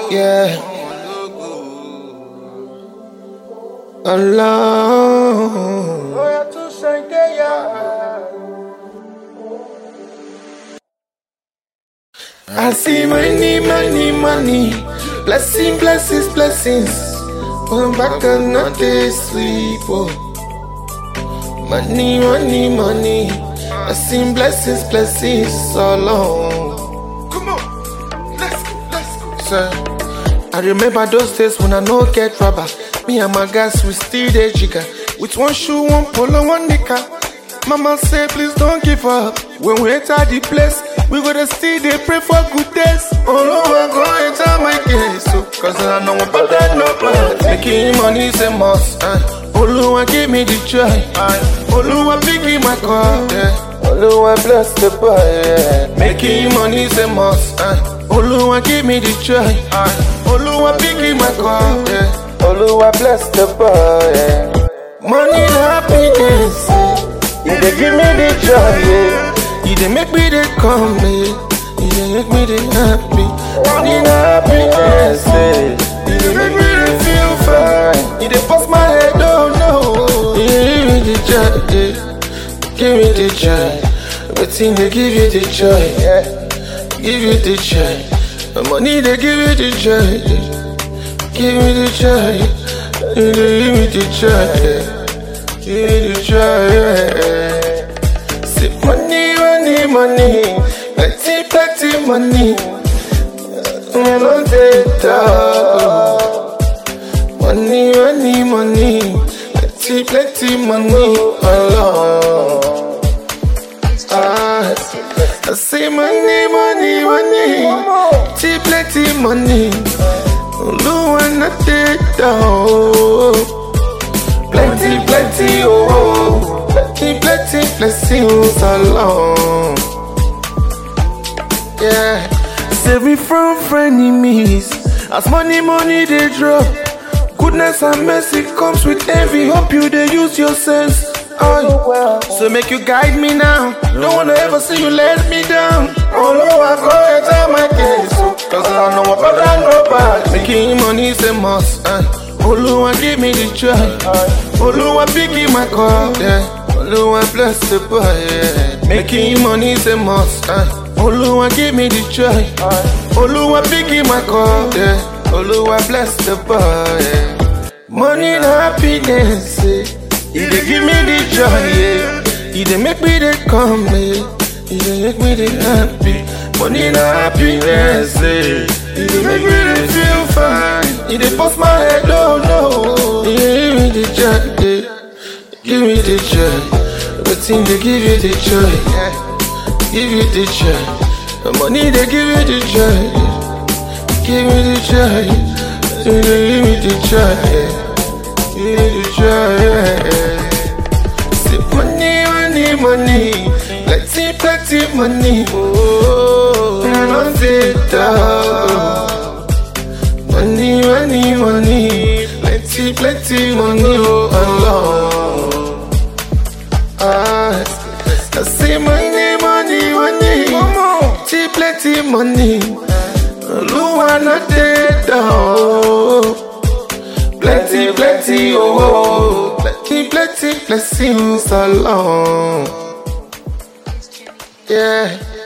Yeah. Alone. I see money, money, money. Blessing, blessings, blessings. Going back and not they sleep. Oh. Money, money, money. I seen blessings, blessings so long. Come on, let's go, let's go. Sir, I remember those days when I no get rubber. Me and my guys we still there jigger. With one shoe, one polo, one knicker. Mama say please don't give up. When we enter the place, we gotta still they pray for good days. Oh no, I go enter my case. So, cause I know about that no plan. Making money is a must. Uh. Oluwa give me the joy. Oluwa pick in my car. Yeah. Oluwa bless the boy. Yeah. Making money is a must. Uh. Oluwa give me the joy. Oluwa pick in my car. Yeah. Oluwa bless the boy. Yeah. Money and happiness. Yeah. You dey give me the joy. Yeah. You dey make me dey come. Yeah. You dey make me dey happy. Money and happiness. Yeah. You dey make me dey feel fine. You dey bust my head. Oh no. You give me the joy. Yeah. Give me the joy. Everything they give you the joy. Yeah. Give you the joy. The money they give you the joy. Yeah. Give me the joy. You dey give me the joy. Yeah. Give me the joy. Yeah. See money, money, money. Plenty, plenty money. Me no dey talk. Money, money, money. Plenty, plenty money. Alone. Ah, I say money, money, money. Plenty, plenty money. Oluwa na dey down. Plenty, plenty, oh. Plenty, plenty blessings alone. Yeah. Save me from frenemies. As money, money they drop. Goodness and mercy comes with envy. Hope you they use your sense. Oh, so make you guide me now. Don't wanna ever see you let me down. Oh no, I go enter my case. oh, Cause I know about that no bad. Making money is a must. Uh. Oluwa give me the joy. Oluwa pick in my car. Yeah. Oluwa bless the boy. Yeah. Making money is a must. Uh. Oluwa give me the joy. Oluwa pick in my car. Yeah. Oluwa bless the boy. Yeah. Money and happiness. Yeah. You dey give me the joy. Yeah. You dey make me dey come. Yeah. You dey make me dey happy. Money and happiness. Yeah. You dey make me dey feel fine. You dey bust my head. Oh no. You dey give me the joy. Yeah. Give me the joy. Everything they give you the joy. Yeah. Give you the joy. The money they give you the joy. Give me the joy. You dey give me the joy. Yeah. Give me the joy. Yeah. See money, money, money. Plenty, plenty money. Oh, I don't say that. Money, money, money. Plenty, plenty money. Oh, Allah. Ah, I say money, money, money. Plenty, plenty money. Oluwa na dey down. Plenty, plenty, oh, oh. Plenty, plenty blessings along. Yeah.